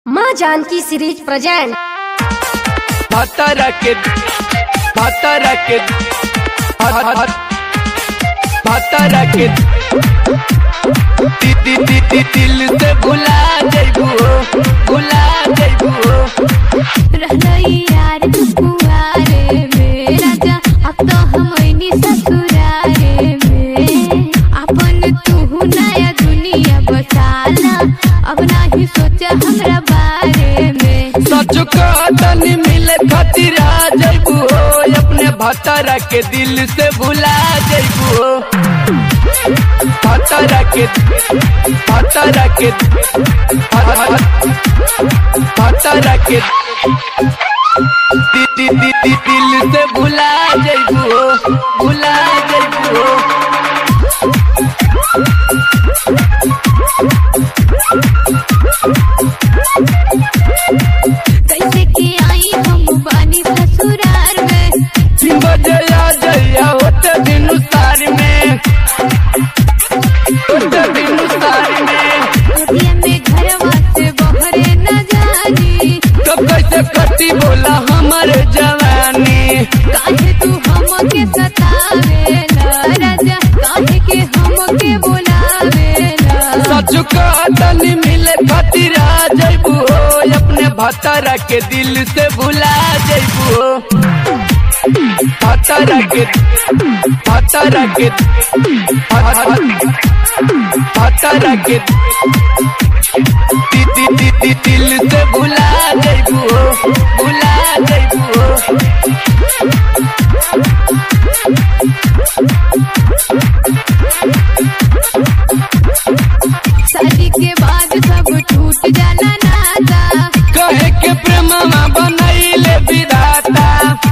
माँ Janaki series present भातारा के भातारा के भात- भात- भातारा के दी दी दी दी दिल से भुला जइबू हो भुला जइबू हो रहलई यार तू कुआरे में राजा अब तो हमनी ससुरारे में अपन तू नया दुनिया बसाला अब नाही सोचा हमरा बारे में सच कदन मिले खातिर आ जइबू हो अपने भातारा के दिल से भुला जइबू हो भातारा के भातारा के भातारा के दी दी दी दी दिल से भुला जइबू हो भुला जइबू हो कैसे के आई हम बानी ससुरार में तीन बजे आ जइया होते बिनुसार में होते बिनुसार में अभी में घरवा से बहरे न जानी तो कैसे कटी बोला हमारे जवानी काहे तू हमके सतावेला राजा काहे के हमके बोलावेला सच कदन मिले खातिर आ जइबू हो अपने भातारा के दिल से भुला जइबू हो भातारा के भातारा के भातारा के दी दी दी दी दिल से भुला जइबू हो भुला जइबू हो शादी के बाद सब टूट जाला नाता कहे के प्रेमवा बनैले विधाता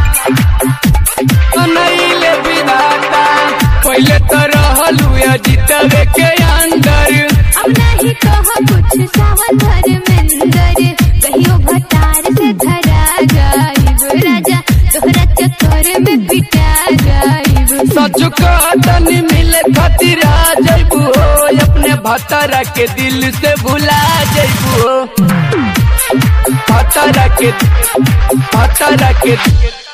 बनैले विधाता पहले तो रहलू जीतवे के अंदर अब नहीं कह कुछ सावन धर्मेंद्र कहियो भटार से धरा जाइब राजा तोहरा चक्कर में पिटा जाइब सच कदन मिले खातिर आ जइबू हो अपने भातारा के दिल से भुला जइबू हो भातारा के भातारा के